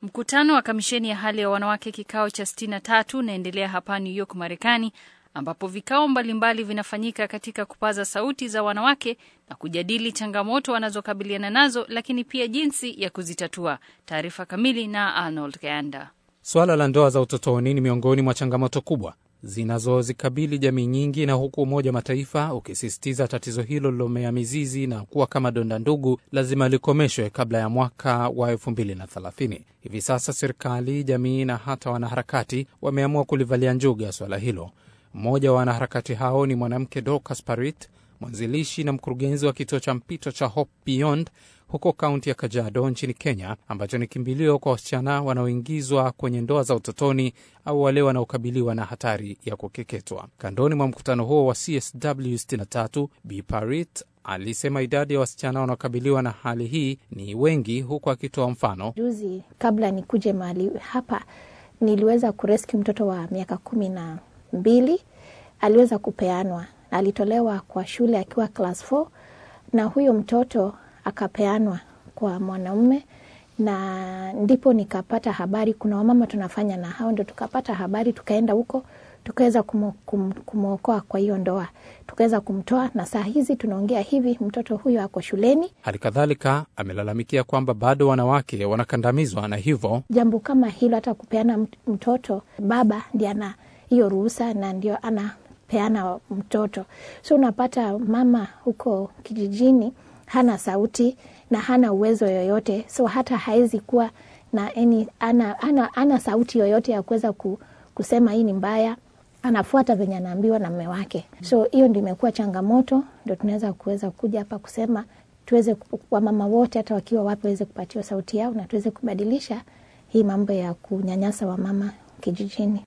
Mkutano wa kamisheni ya hali ya wanawake kikao cha 63 unaendelea hapa New York, Marekani, ambapo vikao mbalimbali vinafanyika katika kupaza sauti za wanawake na kujadili changamoto wanazokabiliana nazo, lakini pia jinsi ya kuzitatua. Taarifa kamili na Arnold Ganda. Suala la ndoa za utotoni ni miongoni mwa changamoto kubwa zinazozikabili jamii nyingi, na huku Umoja wa Mataifa ukisisitiza tatizo hilo lilomea mizizi na kuwa kama donda ndugu lazima likomeshwe kabla ya mwaka wa 2030. Hivi sasa serikali, jamii na hata wanaharakati wameamua kulivalia njuga swala hilo. Mmoja wa wanaharakati hao ni mwanamke Dorcas Parit, mwanzilishi na mkurugenzi wa kituo cha mpito cha Hope Beyond huko kaunti ya Kajiado nchini Kenya, ambacho ni kimbilio kwa wasichana wanaoingizwa kwenye ndoa za utotoni au wale wanaokabiliwa na hatari ya kukeketwa. Kandoni mwa mkutano huo wa CSW 63, Bi Parit alisema idadi ya wasichana wanaokabiliwa na hali hii ni wengi, huku akitoa mfano. Juzi kabla nikuje mahali hapa, niliweza kurescue mtoto wa miaka kumi na mbili, aliweza kupeanwa, alitolewa kwa shule akiwa class 4 na huyo mtoto akapeanwa kwa mwanaume, na ndipo nikapata habari. Kuna wamama tunafanya na hao, ndo tukapata habari, tukaenda huko tukaweza kumwokoa kwa hiyo ndoa, tukaweza kumtoa, na saa hizi tunaongea hivi mtoto huyo ako shuleni. Hali kadhalika amelalamikia kwamba bado wanawake wanakandamizwa, na hivyo jambo kama hilo, hata kupeana mtoto, baba ndiye ana hiyo ruhusa na ndio anapeana mtoto. So unapata mama huko kijijini hana sauti na hana uwezo yoyote, so hata hawezi kuwa na any, ana, ana, ana sauti yoyote ya kuweza ku, kusema hii ni mbaya, anafuata venye anaambiwa na mme wake. So hiyo ndio imekuwa changamoto, ndio tunaweza kuweza kuja hapa kusema tuweze, wamama wote hata wakiwa wapi waweze kupatiwa sauti yao na tuweze kubadilisha hii mambo ya kunyanyasa wamama kijijini.